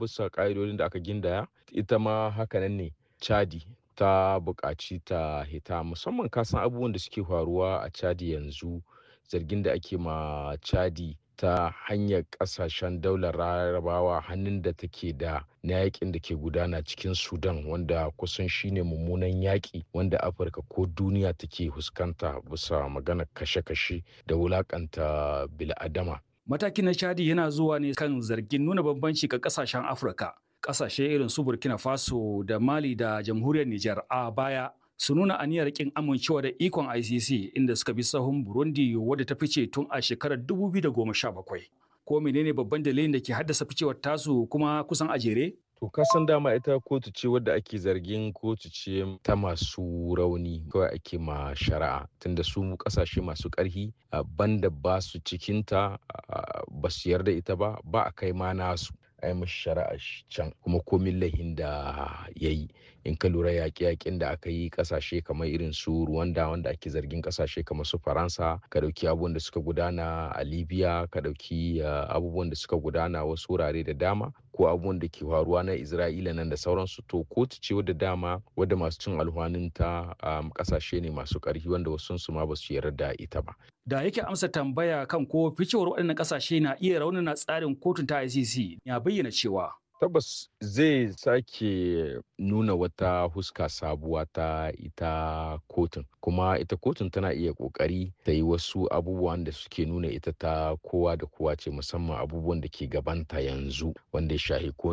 bisa ƙa'idodin da aka gindaya ita ma hakanan ne chadi ta buƙaci ta hita musamman kasan abubuwan da suke faruwa a chadi yanzu zargin da ake ma chadi ta hanyar kasashen daular larabawa hannun da take da na yakin da ke gudana cikin sudan wanda kusan shine mummunan yaƙi wanda afirka ko duniya take fuskanta bisa maganar kashe-kashe da wulakanta bil'adama matakin na chadi yana zuwa ne kan zargin nuna bambanci ga kasashen afirka kasashe irin su burkina faso da mali da jamhuriyar niger a baya su nuna aniyar kin amincewa da ikon ICC inda suka bi sahun Burundi wadda ta fice tun a shekarar 2017. Ko menene babban dalilin da ke haddasa ficewar tasu kuma kusan a jere? To kasan dama ita kotu ce wadda ake zargin kotu ce ta masu rauni kawai ake ma shari'a tunda su kasashe masu ƙarfi banda ba su cikinta ba su yarda ita ba ba a kai ma nasu a yi mashi shari'a can kuma komin lahin da ya yi in ka lura yaƙe-yaƙen da aka yi ƙasashe kamar irin su Rwanda wanda ake zargin ƙasashe kamar su Faransa ka ɗauki abubuwan da suka gudana a Libya ka ɗauki abubuwan da suka gudana wasu wurare da dama ko abubuwan da ke faruwa na Isra'ila nan da sauransu to kotu ce wadda dama wadda masu cin alhwanin ta ƙasashe ne masu ƙarfi wanda wasu su ma ba su yarda da ita ba. Da yake amsa tambaya kan ko ficewar waɗannan ƙasashe na iya raunana tsarin kotun ta ICC ya bayyana cewa tabbas zai sake nuna wata huska sabuwa ta ita kotun kuma ita kotun tana iya kokari ta yi wasu abubuwan da suke nuna ita ta kowa da kowa ce musamman abubuwan da ke gabanta yanzu wanda ya shahi ko